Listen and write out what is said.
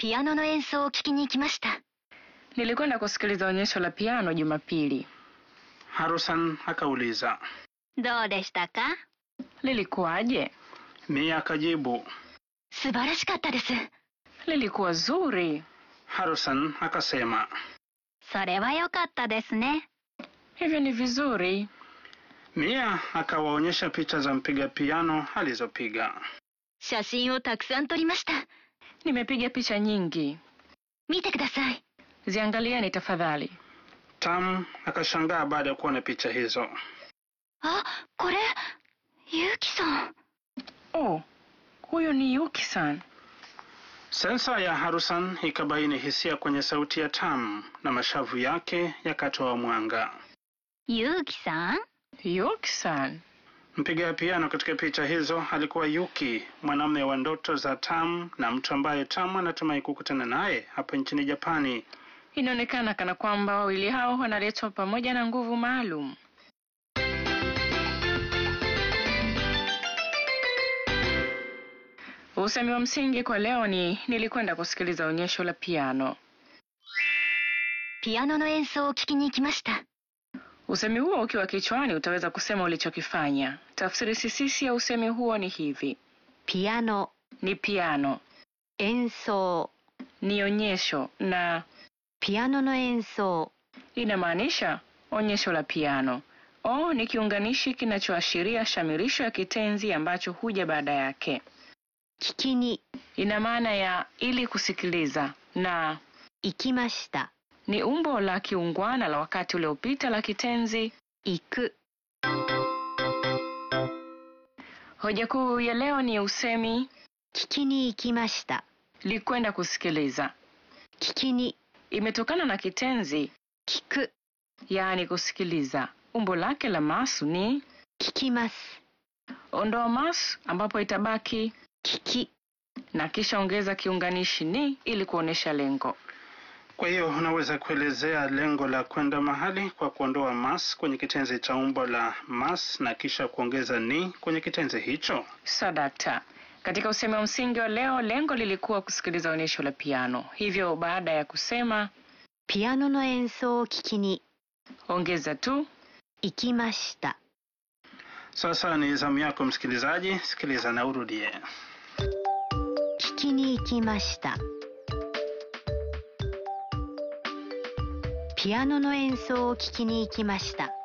ピアノの演奏を聴きに行きました。 Nilikwenda kusikiliza onyesho la piano Jumapili. Harusan akauliza. どうでしたか Lilikuwaje? Mia akajibu. 素晴らしかったです。 Lilikuwa zuri. Harusan akasema. それは良かったですね。 Hivyo ni vizuri. Mia akawaonyesha picha za mpiga piano alizopiga. 写真をたくさん撮りました。 Nimepiga picha nyingi. 見てください。 Ziangalieni tafadhali. Tam akashangaa baada ya kuona picha hizo. あ、これ、ゆうきさん。 Oh, huyo ni Yuki-san. Sensa ya Harusan ikabaini hisia kwenye sauti ya Tam na mashavu yake yakatoa mwanga. ゆうきさん Yuki-san. Mpiga piano katika picha hizo alikuwa Yuki, mwanamume wa ndoto za Tam na mtu ambaye Tam anatumai kukutana naye hapa nchini Japani. Inaonekana kana kwamba wawili hao wanaletwa pamoja na nguvu maalum. Usemi wa msingi kwa leo ni nilikwenda kusikiliza onyesho la piano. ピアノの演奏を聴きに行きました。 Usemi huo ukiwa kichwani utaweza kusema ulichokifanya. Tafsiri sisisi ya usemi huo ni hivi: ピアノ、 ni piano, 演奏、 ni onyesho na ピアノの演奏、 inamaanisha onyesho la piano. O ni kiunganishi kinachoashiria shamirisho ya kitenzi ambacho huja baada yake. 聞きに Ina maana ya ili kusikiliza na 行きました。 ni umbo la kiungwana la wakati uliopita la kitenzi. 行く、 Hoja kuu ya leo ni usemi 聞きに行きました。 likwenda kusikiliza. 聞きに、 Imetokana na kitenzi 聞く、 yaani kusikiliza. Umbo lake la masu ni 聞きます。 ondoa masu ambapo itabaki 聞き、 na kisha ongeza kiunganishi ni ili kuonesha lengo. Kwa hiyo unaweza kuelezea lengo la kwenda mahali kwa kuondoa mas kwenye kitenzi cha umbo la mas na kisha kuongeza ni kwenye kitenzi hicho. Sadakta. Katika usemi wa msingi wa leo, lengo lilikuwa kusikiliza onyesho la piano. Hivyo baada ya kusema ピアノの演奏を聞きに ongeza tu 行きました。 Sasa ni zamu yako msikilizaji, sikiliza na urudie. 聞きに行きました。ピアノの演奏を聞きに行きました。